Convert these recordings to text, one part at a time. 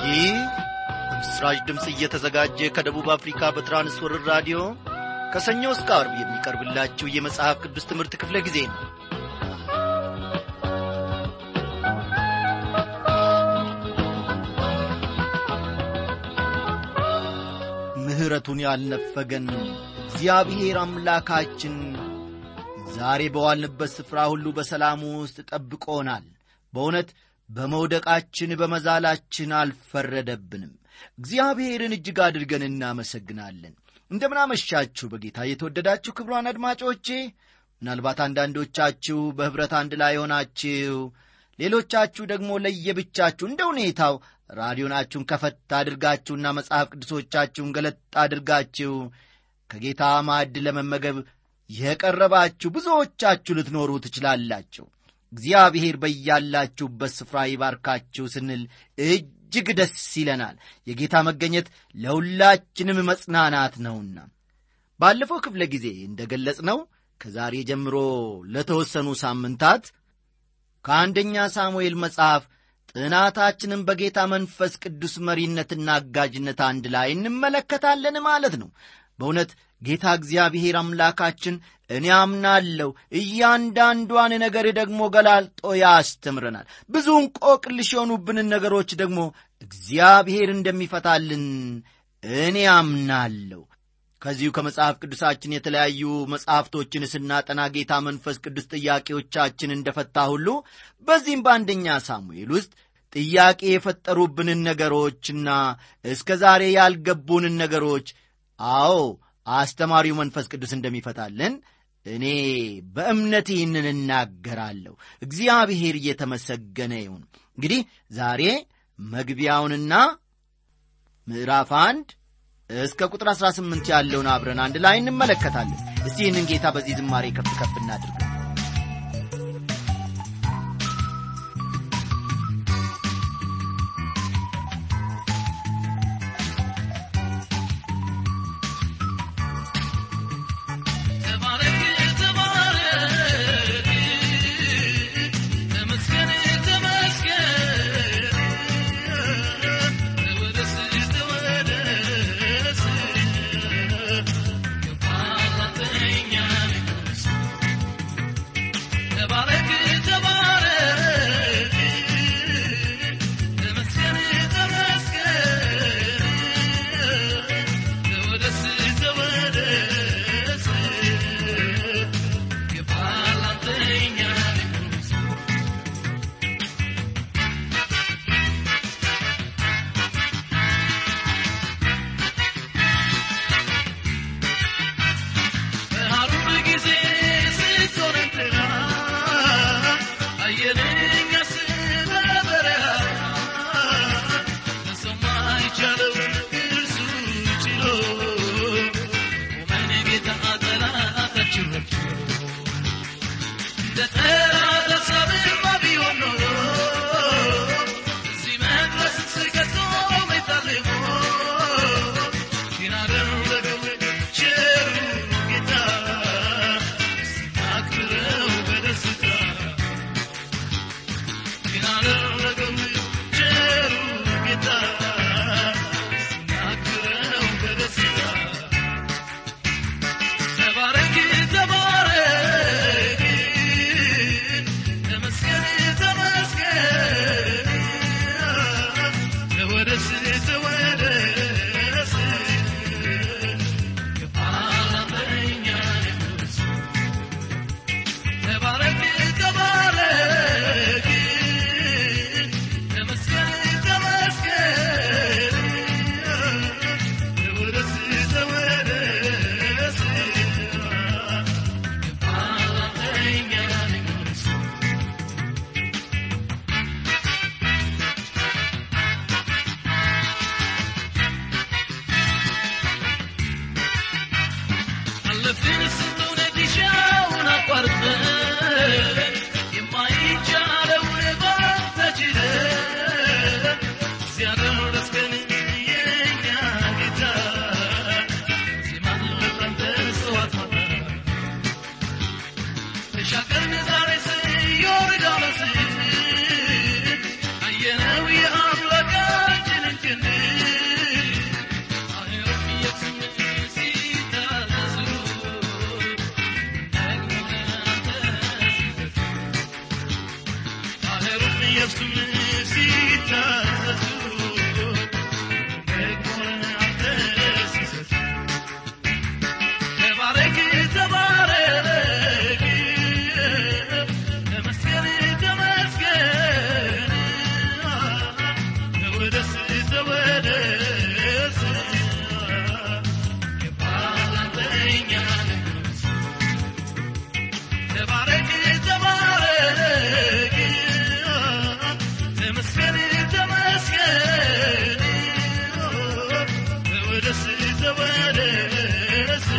ይህ በምስራች ድምፅ እየተዘጋጀ ከደቡብ አፍሪካ በትራንስወርር ራዲዮ ከሰኞ እስከ አርብ የሚቀርብላችሁ የመጽሐፍ ቅዱስ ትምህርት ክፍለ ጊዜ ነው ምሕረቱን ያልነፈገን እግዚአብሔር አምላካችን ዛሬ በዋልንበት ስፍራ ሁሉ በሰላሙ ውስጥ ጠብቆናል በእውነት በመውደቃችን በመዛላችን አልፈረደብንም እግዚአብሔርን እጅግ አድርገን እናመሰግናለን እንደምናመሻችሁ በጌታ የተወደዳችሁ ክብሯን አድማጮቼ ምናልባት አንዳንዶቻችሁ በኅብረት አንድ ላይ ሆናችሁ ሌሎቻችሁ ደግሞ ለየብቻችሁ እንደ ሁኔታው ራዲዮናችሁን ከፈት አድርጋችሁና መጽሐፍ ቅዱሶቻችሁን ገለጥ አድርጋችሁ ከጌታ ማዕድ ለመመገብ የቀረባችሁ ብዙዎቻችሁ ልትኖሩ ትችላላችሁ እግዚአብሔር በያላችሁበት ስፍራ ይባርካችሁ ስንል እጅግ ደስ ይለናል የጌታ መገኘት ለሁላችንም መጽናናት ነውና ባለፈው ክፍለ ጊዜ እንደ ገለጽ ነው ከዛሬ ጀምሮ ለተወሰኑ ሳምንታት ከአንደኛ ሳሙኤል መጽሐፍ ጥናታችንን በጌታ መንፈስ ቅዱስ መሪነትና አጋዥነት አንድ ላይ እንመለከታለን ማለት ነው በእውነት ጌታ እግዚአብሔር አምላካችን እኔ አምናለሁ እያንዳንዷን ነገር ደግሞ ገላልጦ ያስተምረናል ብዙ እንቆቅልሽ የሆኑብንን ነገሮች ደግሞ እግዚአብሔር እንደሚፈታልን እኔ አምናለሁ ከዚሁ ከመጽሐፍ ቅዱሳችን የተለያዩ መጽሐፍቶችን ስናጠና ጌታ መንፈስ ቅዱስ ጥያቄዎቻችን እንደፈታ ሁሉ በዚህም በአንደኛ ሳሙኤል ውስጥ ጥያቄ የፈጠሩብንን ነገሮችና እስከ ዛሬ ያልገቡንን ነገሮች አዎ አስተማሪው መንፈስ ቅዱስ እንደሚፈታልን እኔ በእምነት ይህንን እናገራለሁ እግዚአብሔር እየተመሰገነ ይሁን እንግዲህ ዛሬ መግቢያውንና ምዕራፍ አንድ እስከ ቁጥር 18 ያለውን አብረን አንድ ላይ እንመለከታለን እስቲ ይህንን ጌታ በዚህ ዝማሬ ከፍ ከፍ እናድርግ ተወደስ የባላንተኛ ንጉሥ ተባረክ ተባረክ ተመስገን ተመስገን ተወደስ ተወደስ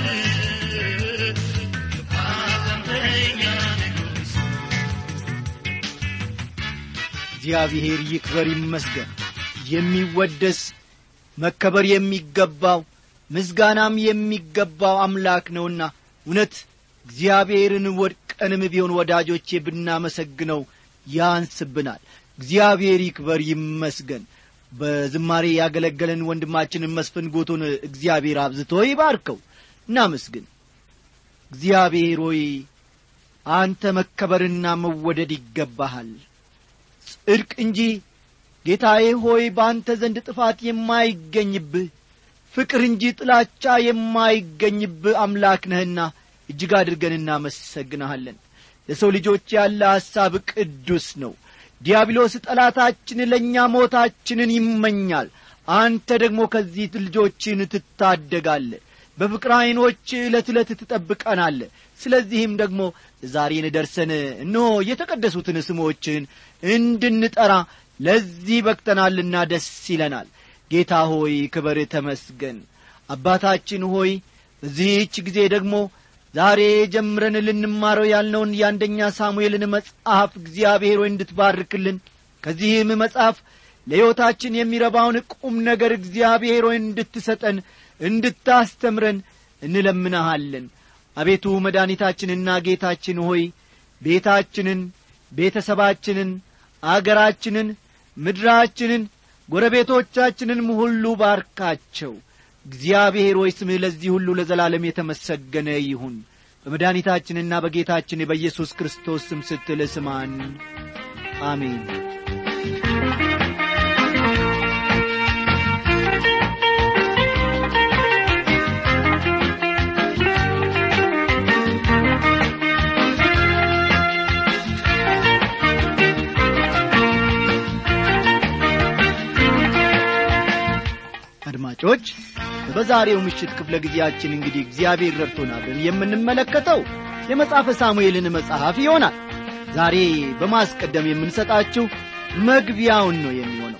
የባላንተኛ ንጉሥ እግዚአብሔር ይክበር ይመስገን የሚወደስ መከበር የሚገባው ምስጋናም የሚገባው አምላክ ነውና እውነት እግዚአብሔርን ወድቀንም ቢሆን ወዳጆቼ ብናመሰግነው ያንስብናል እግዚአብሔር ይክበር ይመስገን በዝማሬ ያገለገለን ወንድማችንን መስፍን ጎቶን እግዚአብሔር አብዝቶ ይባርከው እናመስግን እግዚአብሔር ሆይ አንተ መከበርና መወደድ ይገባሃል ጽድቅ እንጂ ጌታዬ ሆይ በአንተ ዘንድ ጥፋት የማይገኝብህ ፍቅር እንጂ ጥላቻ የማይገኝብህ አምላክ ነህና እጅግ አድርገን እናመሰግንሃለን ለሰው ልጆች ያለ ሐሳብ ቅዱስ ነው ዲያብሎስ ጠላታችን ለእኛ ሞታችንን ይመኛል አንተ ደግሞ ከዚህ ልጆችን ትታደጋለ በፍቅር ዐይኖች ዕለት ዕለት ትጠብቀናለ ስለዚህም ደግሞ ዛሬን ደርሰን እነሆ የተቀደሱትን ስሞችን እንድንጠራ ለዚህ በቅተናልና ደስ ይለናል ጌታ ሆይ ክበር ተመስገን አባታችን ሆይ በዚህች ጊዜ ደግሞ ዛሬ ጀምረን ልንማረው ያልነውን የአንደኛ ሳሙኤልን መጽሐፍ እግዚአብሔር ሆይ እንድትባርክልን ከዚህም መጽሐፍ ለሕይወታችን የሚረባውን ቁም ነገር እግዚአብሔር ሆይ እንድትሰጠን እንድታስተምረን እንለምንሃለን አቤቱ መድኃኒታችንና ጌታችን ሆይ ቤታችንን ቤተሰባችንን አገራችንን ምድራችንን ጎረቤቶቻችንንም ሁሉ ባርካቸው እግዚአብሔር ሆይ ስምህ ለዚህ ሁሉ ለዘላለም የተመሰገነ ይሁን በመድኃኒታችንና በጌታችን በኢየሱስ ክርስቶስ ስም ስትል ስማን አሜን አድማጮች በዛሬው ምሽት ክፍለ ጊዜያችን እንግዲህ እግዚአብሔር ረድቶናልን የምንመለከተው የመጽሐፈ ሳሙኤልን መጽሐፍ ይሆናል ዛሬ በማስቀደም የምንሰጣችሁ መግቢያውን ነው የሚሆነው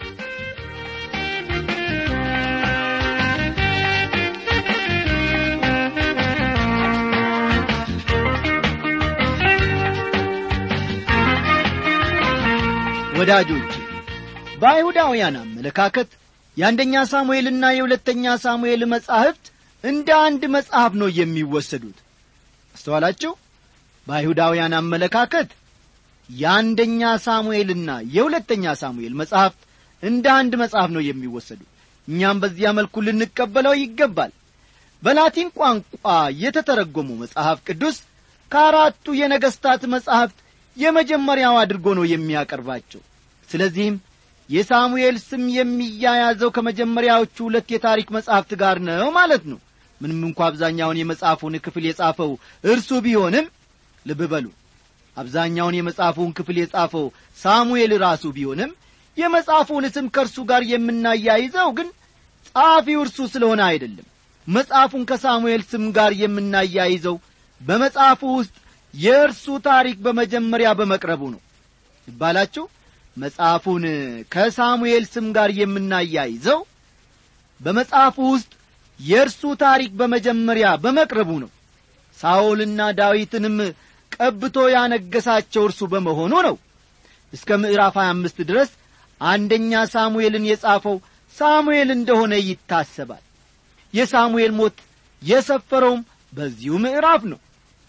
ወዳጆች በአይሁዳውያን አመለካከት የአንደኛ ሳሙኤልና የሁለተኛ ሳሙኤል መጻሕፍት እንደ አንድ መጽሐፍ ነው የሚወሰዱት አስተዋላችሁ በአይሁዳውያን አመለካከት የአንደኛ ሳሙኤልና የሁለተኛ ሳሙኤል መጽሐፍት እንደ አንድ መጽሐፍ ነው የሚወሰዱት እኛም በዚያ መልኩ ልንቀበለው ይገባል በላቲን ቋንቋ የተተረጎሙ መጽሐፍ ቅዱስ ከአራቱ የነገሥታት መጻሕፍት የመጀመሪያው አድርጎ ነው የሚያቀርባቸው ስለዚህም የሳሙኤል ስም የሚያያዘው ከመጀመሪያዎቹ ሁለት የታሪክ መጻሕፍት ጋር ነው ማለት ነው ምንም እንኳ አብዛኛውን የመጽሐፉን ክፍል የጻፈው እርሱ ቢሆንም ልብ በሉ አብዛኛውን የመጽሐፉን ክፍል የጻፈው ሳሙኤል ራሱ ቢሆንም የመጽሐፉን ስም ከእርሱ ጋር የምናያይዘው ግን ጸሐፊው እርሱ ስለሆነ አይደለም መጽሐፉን ከሳሙኤል ስም ጋር የምናያይዘው በመጽሐፉ ውስጥ የእርሱ ታሪክ በመጀመሪያ በመቅረቡ ነው ይባላችሁ መጽሐፉን ከሳሙኤል ስም ጋር የምናያይዘው በመጽሐፉ ውስጥ የእርሱ ታሪክ በመጀመሪያ በመቅረቡ ነው ሳኦልና ዳዊትንም ቀብቶ ያነገሳቸው እርሱ በመሆኑ ነው እስከ ምዕራፍ 25 ድረስ አንደኛ ሳሙኤልን የጻፈው ሳሙኤል እንደሆነ ይታሰባል የሳሙኤል ሞት የሰፈረውም በዚሁ ምዕራፍ ነው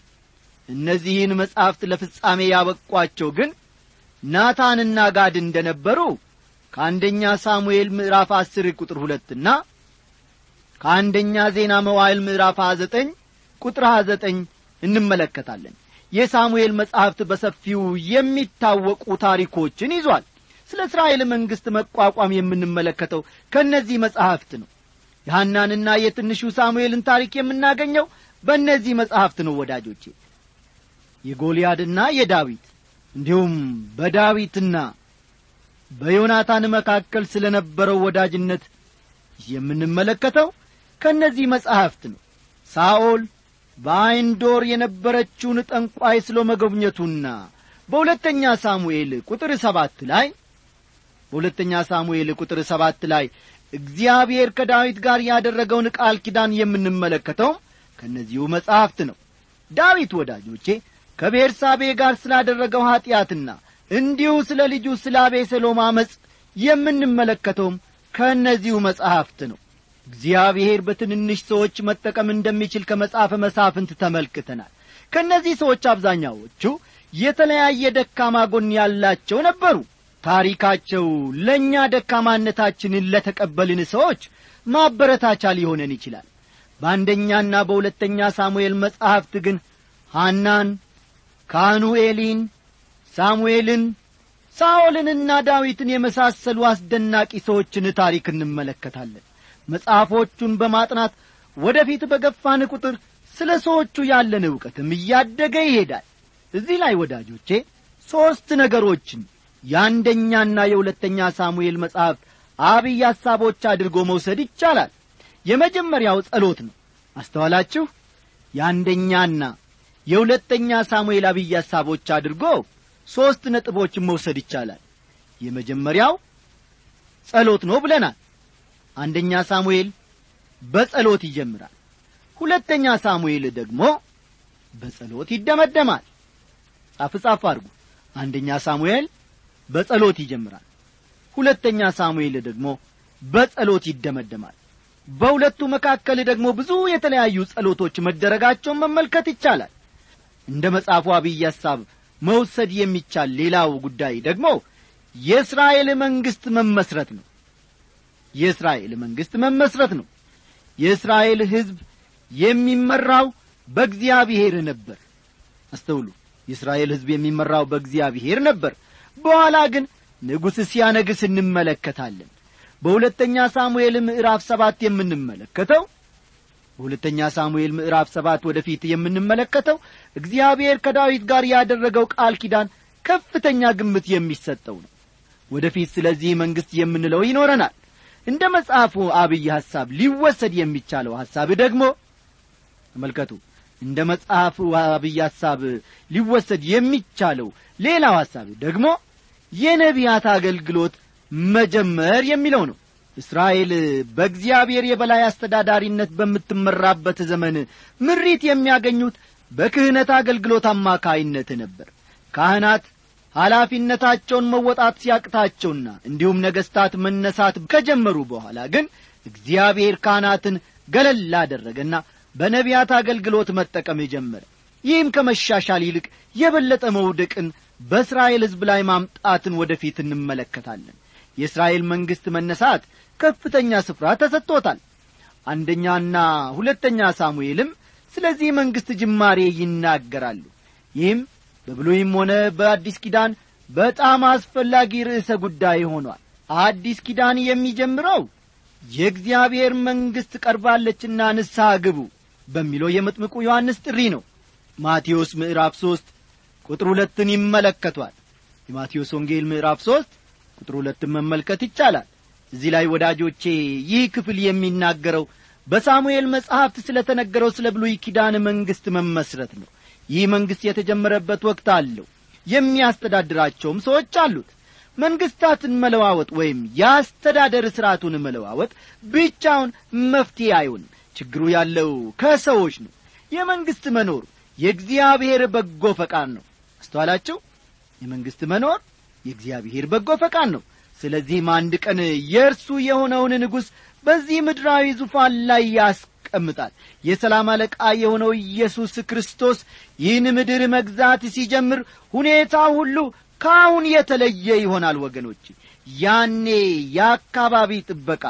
እነዚህን መጻሕፍት ለፍጻሜ ያበቋቸው ግን ናታንና ጋድ እንደ ነበሩ ከአንደኛ ሳሙኤል ምዕራፍ አስር ቁጥር ሁለትና ከአንደኛ ዜና መዋይል ምዕራፍ ሀያ ዘጠኝ ቁጥር ሀያ ዘጠኝ እንመለከታለን የሳሙኤል መጻሕፍት በሰፊው የሚታወቁ ታሪኮችን ይዟል ስለ እስራኤል መንግሥት መቋቋም የምንመለከተው ከእነዚህ መጻሕፍት ነው የሐናንና የትንሹ ሳሙኤልን ታሪክ የምናገኘው በእነዚህ መጻሕፍት ነው ወዳጆቼ የጎልያድና የዳዊት እንዲሁም በዳዊትና በዮናታን መካከል ስለ ነበረው ወዳጅነት የምንመለከተው ከእነዚህ መጻሕፍት ነው ሳኦል በአይንዶር የነበረችውን ጠንቋይ ስለ መጎብኘቱና በሁለተኛ ሳሙኤል ቁጥር ሰባት ላይ በሁለተኛ ሳሙኤል ቁጥር ሰባት ላይ እግዚአብሔር ከዳዊት ጋር ያደረገውን ቃል ኪዳን የምንመለከተው ከእነዚሁ መጻሕፍት ነው ዳዊት ወዳጆቼ ከቤርሳቤ ጋር ስላደረገው ኀጢአትና እንዲሁ ስለ ልጁ ስለ አቤሰሎም አመፅ የምንመለከተውም ከእነዚሁ መጻሕፍት ነው እግዚአብሔር በትንንሽ ሰዎች መጠቀም እንደሚችል ከመጽሐፈ መሳፍንት ተመልክተናል ከእነዚህ ሰዎች አብዛኛዎቹ የተለያየ ደካማ ጎን ያላቸው ነበሩ ታሪካቸው ለእኛ ደካማነታችንን ለተቀበልን ሰዎች ማበረታቻ ሊሆነን ይችላል በአንደኛና በሁለተኛ ሳሙኤል መጻሕፍት ግን ሐናን ካህኑ ኤሊን ሳሙኤልን ሳኦልንና ዳዊትን የመሳሰሉ አስደናቂ ሰዎችን ታሪክ እንመለከታለን መጽሐፎቹን በማጥናት ወደፊት በገፋን ቁጥር ስለ ሰዎቹ ያለን ዕውቀትም እያደገ ይሄዳል እዚህ ላይ ወዳጆቼ ሦስት ነገሮችን የአንደኛና የሁለተኛ ሳሙኤል መጽሐፍ አብይ ሐሳቦች አድርጎ መውሰድ ይቻላል የመጀመሪያው ጸሎት ነው አስተዋላችሁ የአንደኛና የሁለተኛ ሳሙኤል አብይ ሐሳቦች አድርጎ ሦስት ነጥቦችን መውሰድ ይቻላል የመጀመሪያው ጸሎት ነው ብለናል አንደኛ ሳሙኤል በጸሎት ይጀምራል ሁለተኛ ሳሙኤል ደግሞ በጸሎት ይደመደማል ጻፍ ጻፍ አድርጉ አንደኛ ሳሙኤል በጸሎት ይጀምራል ሁለተኛ ሳሙኤል ደግሞ በጸሎት ይደመደማል በሁለቱ መካከል ደግሞ ብዙ የተለያዩ ጸሎቶች መደረጋቸውን መመልከት ይቻላል እንደ መጽሐፉ አብይ ሐሳብ መውሰድ የሚቻል ሌላው ጉዳይ ደግሞ የእስራኤል መንግሥት መመስረት ነው የእስራኤል መንግሥት መመስረት ነው የእስራኤል ሕዝብ የሚመራው በእግዚአብሔር ነበር አስተውሉ የእስራኤል ሕዝብ የሚመራው በእግዚአብሔር ነበር በኋላ ግን ንጉሥ ሲያነግስ እንመለከታለን በሁለተኛ ሳሙኤል ምዕራፍ ሰባት የምንመለከተው በሁለተኛ ሳሙኤል ምዕራፍ ሰባት ወደፊት የምንመለከተው እግዚአብሔር ከዳዊት ጋር ያደረገው ቃል ኪዳን ከፍተኛ ግምት የሚሰጠው ነው ወደፊት ስለዚህ መንግሥት የምንለው ይኖረናል እንደ መጽሐፉ አብይ ሐሳብ ሊወሰድ የሚቻለው ሐሳብ ደግሞ ተመልከቱ እንደ መጽሐፉ አብይ ሐሳብ ሊወሰድ የሚቻለው ሌላው ሐሳብ ደግሞ የነቢያት አገልግሎት መጀመር የሚለው ነው እስራኤል በእግዚአብሔር የበላይ አስተዳዳሪነት በምትመራበት ዘመን ምሪት የሚያገኙት በክህነት አገልግሎት አማካይነት ነበር ካህናት ኃላፊነታቸውን መወጣት ሲያቅታቸውና እንዲሁም ነገሥታት መነሳት ከጀመሩ በኋላ ግን እግዚአብሔር ካህናትን ገለል አደረገና በነቢያት አገልግሎት መጠቀም ጀመረ ይህም ከመሻሻል ይልቅ የበለጠ መውደቅን በእስራኤል ሕዝብ ላይ ማምጣትን ወደፊት እንመለከታለን የእስራኤል መንግሥት መነሳት ከፍተኛ ስፍራ ተሰጥቶታል አንደኛና ሁለተኛ ሳሙኤልም ስለዚህ መንግሥት ጅማሬ ይናገራሉ ይህም በብሉይም ሆነ በአዲስ ኪዳን በጣም አስፈላጊ ርዕሰ ጉዳይ ሆኗል አዲስ ኪዳን የሚጀምረው የእግዚአብሔር መንግሥት ቀርባለችና ንስሐ ግቡ በሚለው የመጥምቁ ዮሐንስ ጥሪ ነው ማቴዎስ ምዕራፍ ሦስት ቁጥር ሁለትን ይመለከቷል የማቴዎስ ወንጌል ምዕራፍ ሦስት ቁጥር ሁለትን መመልከት ይቻላል እዚህ ላይ ወዳጆቼ ይህ ክፍል የሚናገረው በሳሙኤል መጽሐፍት ስለ ተነገረው ስለ ብሉይ ኪዳን መንግሥት መመስረት ነው ይህ መንግሥት የተጀመረበት ወቅት አለው የሚያስተዳድራቸውም ሰዎች አሉት መንግሥታትን መለዋወጥ ወይም የአስተዳደር ሥርዓቱን መለዋወጥ ብቻውን መፍትሄ አይሆንም ችግሩ ያለው ከሰዎች ነው የመንግሥት መኖር የእግዚአብሔር በጎ ፈቃድ ነው አስተዋላችሁ የመንግሥት መኖር የእግዚአብሔር በጎ ፈቃድ ነው ስለዚህም አንድ ቀን የእርሱ የሆነውን ንጉሥ በዚህ ምድራዊ ዙፋን ላይ ያስቀምጣል የሰላም አለቃ የሆነው ኢየሱስ ክርስቶስ ይህን ምድር መግዛት ሲጀምር ሁኔታ ሁሉ ከአሁን የተለየ ይሆናል ወገኖች ያኔ የአካባቢ ጥበቃ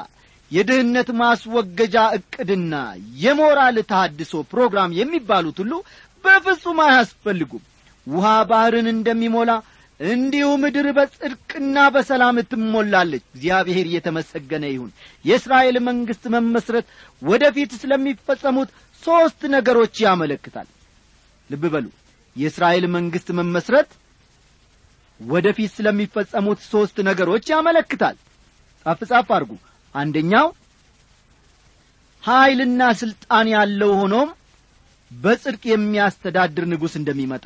የድህነት ማስወገጃ ዕቅድና የሞራል ታድሶ ፕሮግራም የሚባሉት ሁሉ በፍጹም አያስፈልጉም ውሃ ባሕርን እንደሚሞላ እንዲሁ ምድር በጽድቅና በሰላም ትሞላለች እግዚአብሔር እየተመሰገነ ይሁን የእስራኤል መንግሥት መመስረት ወደፊት ስለሚፈጸሙት ሦስት ነገሮች ያመለክታል ልብ በሉ የእስራኤል መንግሥት መመስረት ወደፊት ስለሚፈጸሙት ሦስት ነገሮች ያመለክታል ጻፍ ጻፍ አድርጉ አንደኛው ኀይልና ሥልጣን ያለው ሆኖም በጽድቅ የሚያስተዳድር ንጉሥ እንደሚመጣ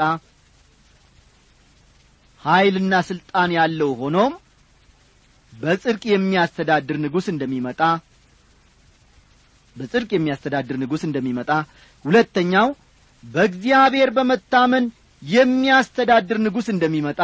ኀይልና ሥልጣን ያለው ሆኖም በጽድቅ የሚያስተዳድር ንጉሥ እንደሚመጣ በጽድቅ የሚያስተዳድር ንጉሥ እንደሚመጣ ሁለተኛው በእግዚአብሔር በመታመን የሚያስተዳድር ንጉሥ እንደሚመጣ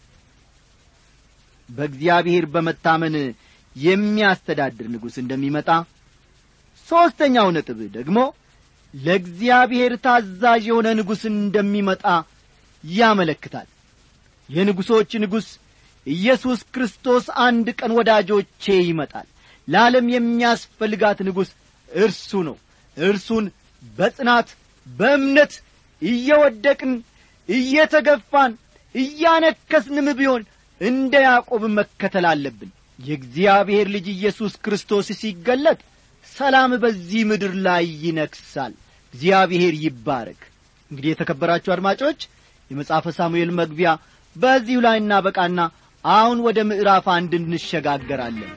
በእግዚአብሔር በመታመን የሚያስተዳድር ንጉሥ እንደሚመጣ ሦስተኛው ነጥብ ደግሞ ለእግዚአብሔር ታዛዥ የሆነ ንጉሥ እንደሚመጣ ያመለክታል የንጉሶች ንጉሥ ኢየሱስ ክርስቶስ አንድ ቀን ወዳጆቼ ይመጣል ለዓለም የሚያስፈልጋት ንጉሥ እርሱ ነው እርሱን በጽናት በእምነት እየወደቅን እየተገፋን እያነከስንም ቢሆን እንደ ያዕቆብ መከተል አለብን የእግዚአብሔር ልጅ ኢየሱስ ክርስቶስ ሲገለጥ ሰላም በዚህ ምድር ላይ ይነግሣል እግዚአብሔር ይባረክ እንግዲህ የተከበራችሁ አድማጮች የመጽሐፈ ሳሙኤል መግቢያ በዚሁ ላይ እናበቃና አሁን ወደ ምዕራፍ አንድ እንሸጋገራለን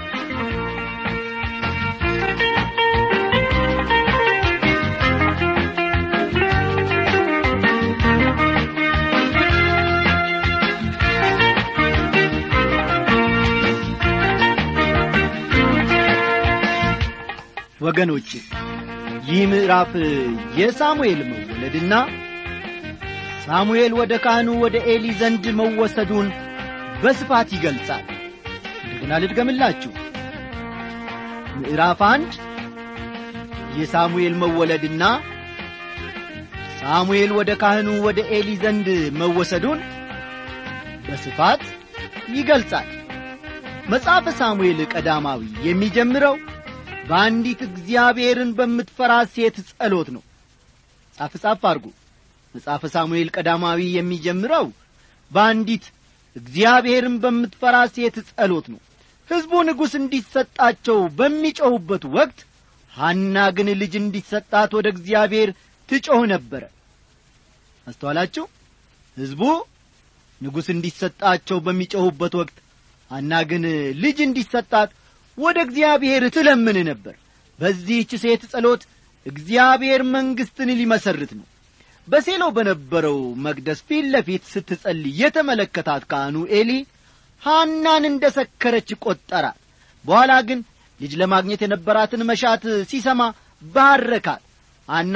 ወገኖች ይህ ምዕራፍ የሳሙኤል መወለድና ሳሙኤል ወደ ካህኑ ወደ ኤሊ ዘንድ መወሰዱን በስፋት ይገልጻል እንደገና ልድገምላችሁ ምዕራፍ አንድ የሳሙኤል መወለድና ሳሙኤል ወደ ካህኑ ወደ ኤሊ ዘንድ መወሰዱን በስፋት ይገልጻል መጽሐፈ ሳሙኤል ቀዳማዊ የሚጀምረው በአንዲት እግዚአብሔርን በምትፈራ ሴት ጸሎት ነው ጻፍ ጻፍ አድርጉ መጽሐፈ ሳሙኤል ቀዳማዊ የሚጀምረው በአንዲት እግዚአብሔርን በምትፈራ ሴት ጸሎት ነው ሕዝቡ ንጉሥ እንዲሰጣቸው በሚጮኹበት ወቅት ሐና ግን ልጅ እንዲሰጣት ወደ እግዚአብሔር ትጮኽ ነበረ አስተዋላችሁ ሕዝቡ ንጉሥ እንዲሰጣቸው በሚጮኹበት ወቅት ሐና ግን ልጅ እንዲሰጣት ወደ እግዚአብሔር ትለምን ነበር በዚህች ሴት ጸሎት እግዚአብሔር መንግሥትን ሊመሰርት ነው በሴሎ በነበረው መቅደስ ፊት ለፊት ስትጸልይ የተመለከታት ካህኑ ኤሊ ሐናን እንደ ሰከረች ቈጠራት በኋላ ግን ልጅ ለማግኘት የነበራትን መሻት ሲሰማ ባረካት ሐና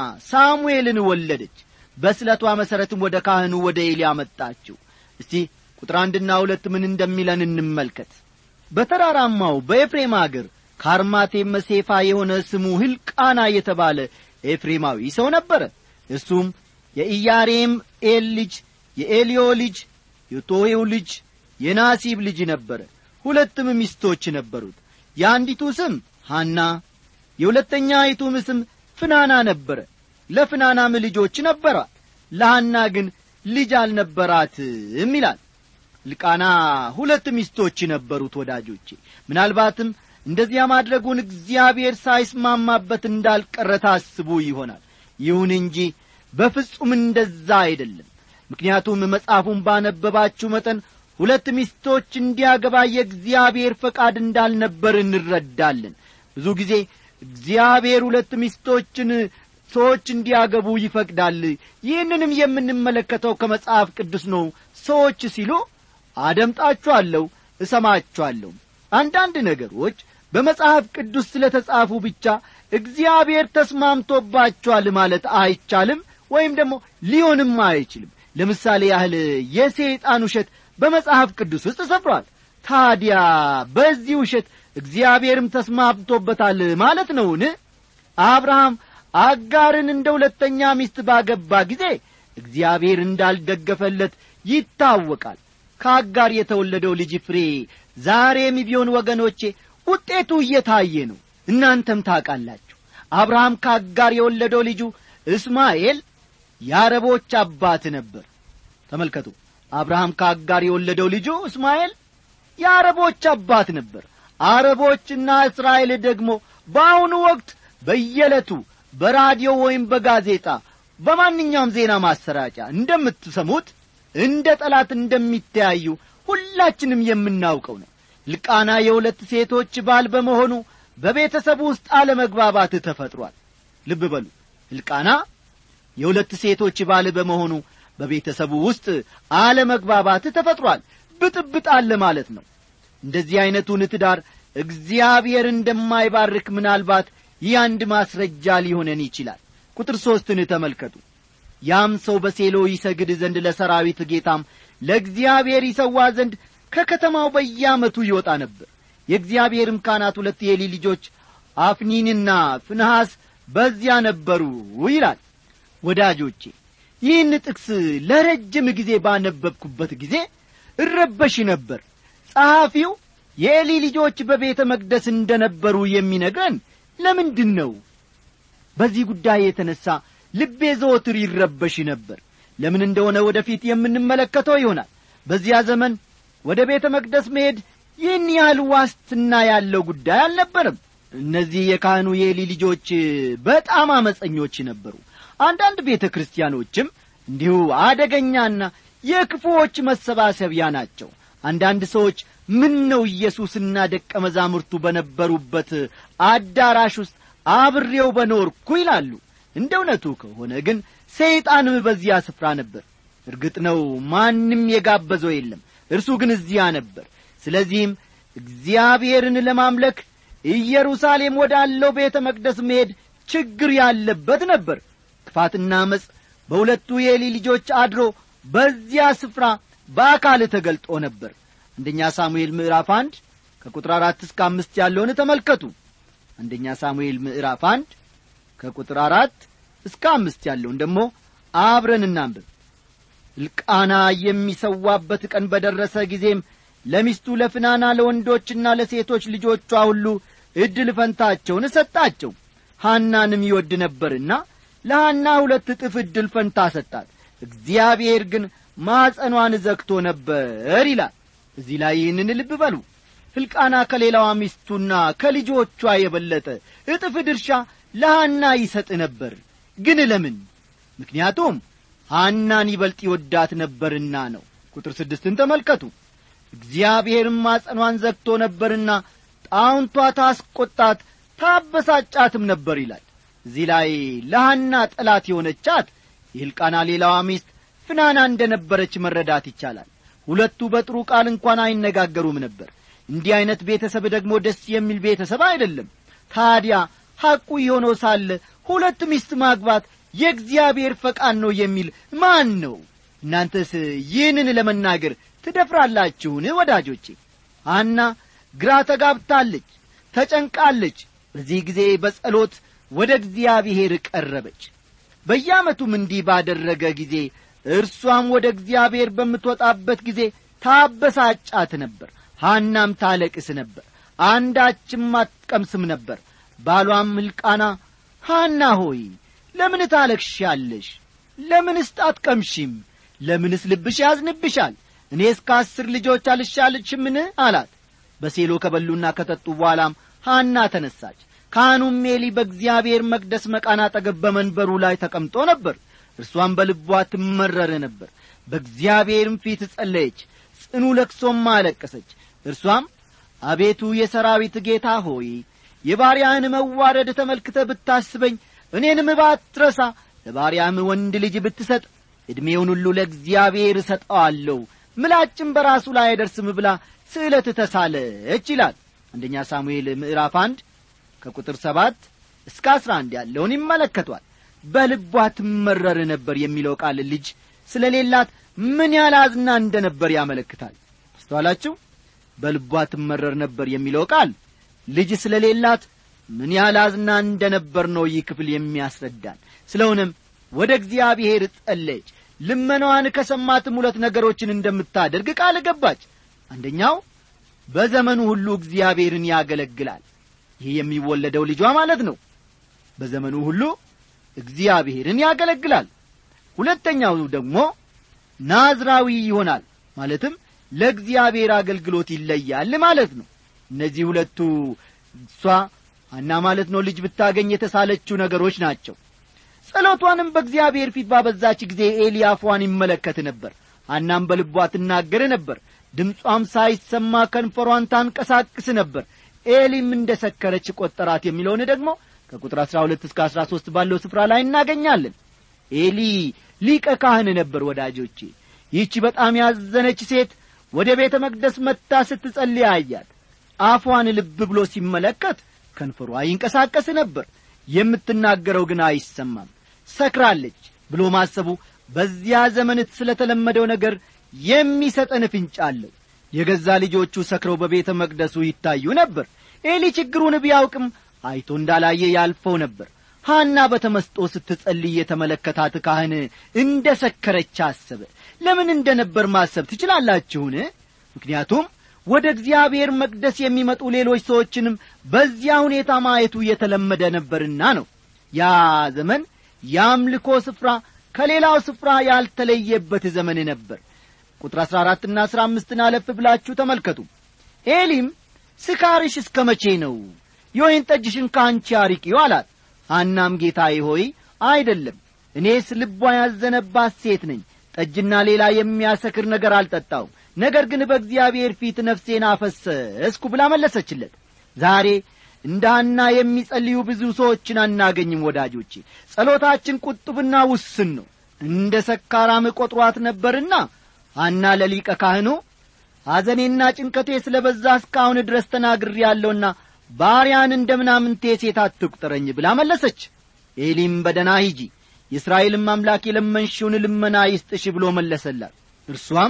ሳሙኤልን ወለደች በስለቷ መሠረትም ወደ ካህኑ ወደ ኤሊ አመጣችው እስቲ ቁጥር አንድና ሁለት ምን እንደሚለን እንመልከት በተራራማው በኤፍሬም አገር ካርማቴም መሴፋ የሆነ ስሙ ሕልቃና የተባለ ኤፍሬማዊ ሰው ነበረ እሱም የኢያሬም ኤል ልጅ የኤልዮ ልጅ የቶሄው ልጅ የናሲብ ልጅ ነበረ ሁለትም ሚስቶች ነበሩት የአንዲቱ ስም ሐና የሁለተኛይቱም ስም ፍናና ነበረ ለፍናናም ልጆች ነበሯት ለሐና ግን ልጅ አልነበራትም ይላል ልቃና ሁለት ሚስቶች ነበሩት ወዳጆቼ ምናልባትም እንደዚያ ማድረጉን እግዚአብሔር ሳይስማማበት እንዳልቀረ ታስቡ ይሆናል ይሁን እንጂ በፍጹም እንደዛ አይደለም ምክንያቱም መጽሐፉን ባነበባችሁ መጠን ሁለት ሚስቶች እንዲያገባ የእግዚአብሔር ፈቃድ እንዳልነበር እንረዳለን ብዙ ጊዜ እግዚአብሔር ሁለት ሚስቶችን ሰዎች እንዲያገቡ ይፈቅዳል ይህንንም የምንመለከተው ከመጽሐፍ ቅዱስ ነው ሰዎች ሲሉ አደምጣችኋለሁ እሰማችኋለሁ አንዳንድ ነገሮች በመጽሐፍ ቅዱስ ስለ ተጻፉ ብቻ እግዚአብሔር ተስማምቶባቸዋል ማለት አይቻልም ወይም ደግሞ ሊሆንም አይችልም ለምሳሌ ያህል የሰይጣን ውሸት በመጽሐፍ ቅዱስ ውስጥ ሰፍሯል ታዲያ በዚህ ውሸት እግዚአብሔርም ተስማምቶበታል ማለት ነውን አብርሃም አጋርን እንደ ሁለተኛ ሚስት ባገባ ጊዜ እግዚአብሔር እንዳልደገፈለት ይታወቃል ከአጋር የተወለደው ልጅ ፍሬ ዛሬም ቢሆን ወገኖቼ ውጤቱ እየታየ ነው እናንተም ታውቃላችሁ አብርሃም ከአጋር የወለደው ልጁ እስማኤል የአረቦች አባት ነበር ተመልከቱ አብርሃም ከአጋር የወለደው ልጁ እስማኤል የአረቦች አባት ነበር አረቦችና እስራኤል ደግሞ በአሁኑ ወቅት በየዕለቱ በራዲዮ ወይም በጋዜጣ በማንኛውም ዜና ማሰራጫ እንደምትሰሙት እንደ ጠላት እንደሚተያዩ ሁላችንም የምናውቀው ነው ልቃና የሁለት ሴቶች ባል በመሆኑ በቤተሰቡ ውስጥ አለመግባባት ተፈጥሯል ልብ በሉ ሕልቃና የሁለት ሴቶች ባል በመሆኑ በቤተሰቡ ውስጥ አለመግባባት ተፈጥሯል ብጥብጥ አለ ማለት ነው እንደዚህ ዐይነቱን ትዳር እግዚአብሔር እንደማይባርክ ምናልባት ይህ አንድ ማስረጃ ሊሆነን ይችላል ቁጥር ሦስትን ተመልከቱ ያም ሰው በሴሎ ይሰግድ ዘንድ ለሰራዊት ጌታም ለእግዚአብሔር ይሰዋ ዘንድ ከከተማው በየዓመቱ ይወጣ ነበር የእግዚአብሔርም ካህናት ሁለት የኤሊ ልጆች አፍኒንና ፍንሐስ በዚያ ነበሩ ይላል ወዳጆቼ ይህን ጥቅስ ለረጅም ጊዜ ባነበብኩበት ጊዜ እረበሽ ነበር ጸሐፊው የኤሊ ልጆች በቤተ መቅደስ እንደ ነበሩ የሚነግረን ለምንድን ነው በዚህ ጉዳይ የተነሣ ልቤ ዘወትር ይረበሽ ነበር ለምን እንደሆነ ወደፊት የምንመለከተው ይሆናል በዚያ ዘመን ወደ ቤተ መቅደስ መሄድ ይህን ያህል ዋስትና ያለው ጉዳይ አልነበርም እነዚህ የካህኑ የኤሊ ልጆች በጣም አመፀኞች ነበሩ አንዳንድ ቤተ ክርስቲያኖችም እንዲሁ አደገኛና የክፉዎች መሰባሰቢያ ናቸው አንዳንድ ሰዎች ምን ነው ኢየሱስና ደቀ መዛሙርቱ በነበሩበት አዳራሽ ውስጥ አብሬው በኖርኩ ይላሉ እንደ እውነቱ ከሆነ ግን ሰይጣንም በዚያ ስፍራ ነበር እርግጥ ነው ማንም የጋበዘው የለም እርሱ ግን እዚያ ነበር ስለዚህም እግዚአብሔርን ለማምለክ ኢየሩሳሌም ወዳለው ቤተ መቅደስ መሄድ ችግር ያለበት ነበር ክፋትና መጽ በሁለቱ የኤሊ ልጆች አድሮ በዚያ ስፍራ በአካል ተገልጦ ነበር አንደኛ ሳሙኤል ምዕራፍ አንድ ከቁጥር አራት እስከ አምስት ያለውን ተመልከቱ አንደኛ ሳሙኤል ምዕራፍ አንድ ከቁጥር አራት እስከ አምስት ያለውን ደግሞ አብረን እናንብብ ሕልቃና የሚሰዋበት ቀን በደረሰ ጊዜም ለሚስቱ ለፍናና ለወንዶችና ለሴቶች ልጆቿ ሁሉ ዕድል ፈንታቸውን ሰጣቸው ሐናንም ይወድ ነበርና ለሐና ሁለት እጥፍ ዕድል ፈንታ ሰጣት እግዚአብሔር ግን ማጸኗን ዘግቶ ነበር ይላል እዚህ ላይ ይህንን ልብ በሉ ሕልቃና ከሌላዋ ሚስቱና ከልጆቿ የበለጠ እጥፍ ድርሻ ለሐና ይሰጥ ነበር ግን ለምን ምክንያቱም ሐናን ይበልጥ ይወዳት ነበርና ነው ቁጥር ስድስትን ተመልከቱ እግዚአብሔርም ማጸኗን ዘግቶ ነበርና ጣውንቷ ታስቈጣት ታበሳጫትም ነበር ይላል እዚህ ላይ ለሐና ጠላት የሆነቻት የሕልቃና ሌላዋ ሚስት ፍናና እንደ ነበረች መረዳት ይቻላል ሁለቱ በጥሩ ቃል እንኳን አይነጋገሩም ነበር እንዲህ ዐይነት ቤተሰብ ደግሞ ደስ የሚል ቤተሰብ አይደለም ታዲያ ሐቁ የሆነው ሳለ ሁለት ሚስት ማግባት የእግዚአብሔር ፈቃድ ነው የሚል ማን ነው እናንተስ ይህንን ለመናገር ትደፍራላችሁን ወዳጆቼ አና ግራ ተጋብታለች ተጨንቃለች በዚህ ጊዜ በጸሎት ወደ እግዚአብሔር ቀረበች በየዓመቱም እንዲህ ባደረገ ጊዜ እርሷም ወደ እግዚአብሔር በምትወጣበት ጊዜ ታበሳጫት ነበር ሐናም ታለቅስ ነበር አንዳችም አትቀምስም ነበር ባሏም ሕልቃና ሐና ሆይ ለምን ታለቅሻለሽ ለምንስ አትቀምሺም ለምንስ ልብሽ ያዝንብሻል እኔ እስከ አስር ልጆች አልሻልችምን አላት በሴሎ ከበሉና ከጠጡ በኋላም ሐና ተነሳች ካህኑም ሜሊ በእግዚአብሔር መቅደስ መቃን አጠገብ በመንበሩ ላይ ተቀምጦ ነበር እርሷም በልቧ ትመረር ነበር በእግዚአብሔርም ፊት ጸለየች ጽኑ ለቅሶም አለቀሰች እርሷም አቤቱ የሰራዊት ጌታ ሆይ የባሪያህን መዋረድ ተመልክተ ብታስበኝ እኔንም ባትረሳ ለባሪያም ወንድ ልጅ ብትሰጥ ዕድሜውን ሁሉ ለእግዚአብሔር እሰጠዋለሁ ምላጭም በራሱ ላይ አይደርስም ብላ ስዕለት ተሳለች ይላል አንደኛ ሳሙኤል ምዕራፍ አንድ ከቁጥር ሰባት እስከ አስራ አንድ ያለውን ይመለከቷል በልቧ ትመረር ነበር የሚለው ቃል ልጅ ስለሌላት ምን ያህል አዝና እንደ ነበር ያመለክታል አስተዋላችሁ በልቧ ትመረር ነበር የሚለው ቃል ልጅ ስለሌላት ምን ያህል አዝና እንደ ነበር ነው ይህ ክፍል የሚያስረዳን ስለሆነም ወደ እግዚአብሔር ጸለየች ልመናዋን ከሰማትም ሁለት ነገሮችን እንደምታደርግ ቃል ገባች አንደኛው በዘመኑ ሁሉ እግዚአብሔርን ያገለግላል ይህ የሚወለደው ልጇ ማለት ነው በዘመኑ ሁሉ እግዚአብሔርን ያገለግላል ሁለተኛው ደግሞ ናዝራዊ ይሆናል ማለትም ለእግዚአብሔር አገልግሎት ይለያል ማለት ነው እነዚህ ሁለቱ እሷ አና ማለት ነው ልጅ ብታገኝ የተሳለችው ነገሮች ናቸው ጸሎቷንም በእግዚአብሔር ፊት ባበዛች ጊዜ ኤሊ አፏን ይመለከት ነበር ሐናም በልቧ ትናገር ነበር ድምጿም ሳይሰማ ከንፈሯን ታንቀሳቅስ ነበር ኤሊም እንደ ሰከረች ቈጠራት የሚለውን ደግሞ ከቁጥር አሥራ ሁለት እስከ አሥራ ሦስት ባለው ስፍራ ላይ እናገኛለን ኤሊ ሊቀ ካህን ነበር ወዳጆቼ ይህቺ በጣም ያዘነች ሴት ወደ ቤተ መቅደስ መጥታ ስትጸልይ አያት አፏን ልብ ብሎ ሲመለከት ከንፈሯ ይንቀሳቀስ ነበር የምትናገረው ግን አይሰማም ሰክራለች ብሎ ማሰቡ በዚያ ዘመን ስለ ተለመደው ነገር የሚሰጠን ፍንጭ አለው የገዛ ልጆቹ ሰክረው በቤተ መቅደሱ ይታዩ ነበር ኤሊ ችግሩን ቢያውቅም አይቶ እንዳላየ ያልፈው ነበር ሐና በተመስጦ ስትጸልይ የተመለከታት ካህን እንደ ሰከረች አሰበ ለምን እንደ ነበር ማሰብ ትችላላችሁን ምክንያቱም ወደ እግዚአብሔር መቅደስ የሚመጡ ሌሎች ሰዎችንም በዚያ ሁኔታ ማየቱ የተለመደ ነበርና ነው ያ ዘመን የአምልኮ ስፍራ ከሌላው ስፍራ ያልተለየበት ዘመን ነበር ቁጥር አሥራ አራትና አሥራ አምስትን አለፍ ብላችሁ ተመልከቱ ኤሊም ስካርሽ እስከ መቼ ነው የወይን ጠጅሽን ከአንቺ አርቂው አላት ሐናም ጌታዬ ሆይ አይደለም እኔስ ልቧ ያዘነባት ሴት ነኝ ጠጅና ሌላ የሚያሰክር ነገር አልጠጣውም ነገር ግን በእግዚአብሔር ፊት ነፍሴን አፈሰስኩ ብላ መለሰችለት ዛሬ እንደ ሐና የሚጸልዩ ብዙ ሰዎችን አናገኝም ወዳጆቼ ጸሎታችን ቁጥብና ውስን ነው እንደ ሰካራም ቈጥሯት ነበርና ሐና ለሊቀ ካህኑ ሐዘኔና ጭንቀቴ ስለ በዛ እስካሁን ድረስ ተናግር ያለውና ባሪያን እንደ ምናምንቴ ሴት አትቁጠረኝ ብላ መለሰች ኤሊም በደና ሂጂ የእስራኤልም አምላክ የለመንሽውን ልመና ይስጥሽ ብሎ መለሰላት እርሷም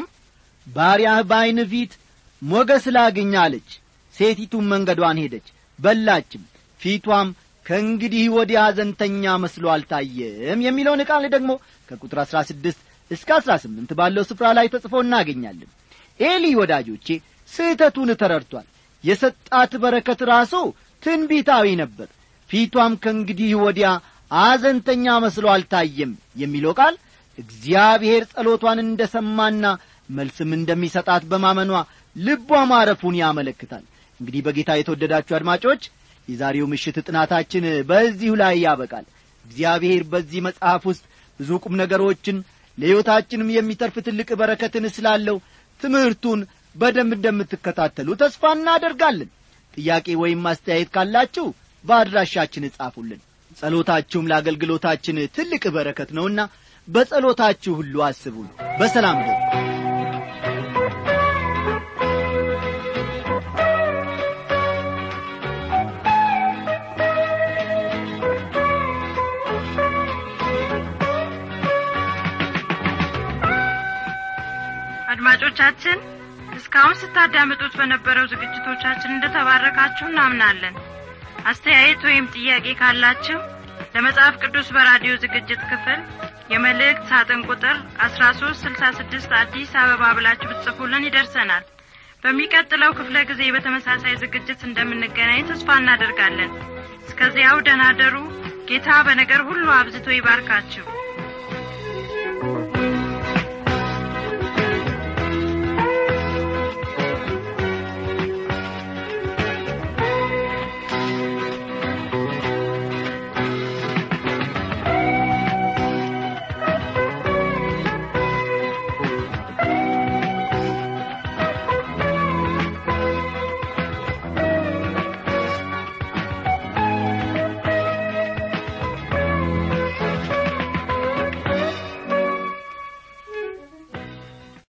ባሪያህ በዐይን ፊት ሞገስ ላግኝ አለች ሴቲቱም መንገዷን ሄደች በላችም ፊቷም ከእንግዲህ ወዲያ አዘንተኛ መስሎ አልታየም የሚለውን ቃል ደግሞ ከቁጥር አሥራ ስድስት እስከ አሥራ ስምንት ባለው ስፍራ ላይ ተጽፎ እናገኛለን ኤሊ ወዳጆቼ ስህተቱን ተረድቷል የሰጣት በረከት ራሱ ትንቢታዊ ነበር ፊቷም ከእንግዲህ ወዲያ አዘንተኛ መስሎ አልታየም የሚለው ቃል እግዚአብሔር ጸሎቷን እንደ ሰማና መልስም እንደሚሰጣት በማመኗ ልቧ ማረፉን ያመለክታል እንግዲህ በጌታ የተወደዳችሁ አድማጮች የዛሬው ምሽት ጥናታችን በዚሁ ላይ ያበቃል እግዚአብሔር በዚህ መጽሐፍ ውስጥ ብዙ ቁም ነገሮችን ለሕይወታችንም የሚተርፍ ትልቅ በረከትን ስላለው ትምህርቱን በደንብ እንደምትከታተሉ ተስፋ እናደርጋለን ጥያቄ ወይም ማስተያየት ካላችሁ በአድራሻችን እጻፉልን ጸሎታችሁም ለአገልግሎታችን ትልቅ በረከት ነውና በጸሎታችሁ ሁሉ አስቡን በሰላም ደ አድማጮቻችን እስካሁን ስታዳምጡት በነበረው ዝግጅቶቻችን እንደተባረካችሁ እናምናለን አስተያየት ወይም ጥያቄ ካላችሁ ለመጽሐፍ ቅዱስ በራዲዮ ዝግጅት ክፍል የመልእክት ሳጥን ቁጥር አስራ ሶስት ስልሳ ስድስት አዲስ አበባ ብላችሁ ብትጽፉልን ይደርሰናል በሚቀጥለው ክፍለ ጊዜ በተመሳሳይ ዝግጅት እንደምንገናኝ ተስፋ እናደርጋለን እስከዚያው ደናደሩ ጌታ በነገር ሁሉ አብዝቶ ይባርካችሁ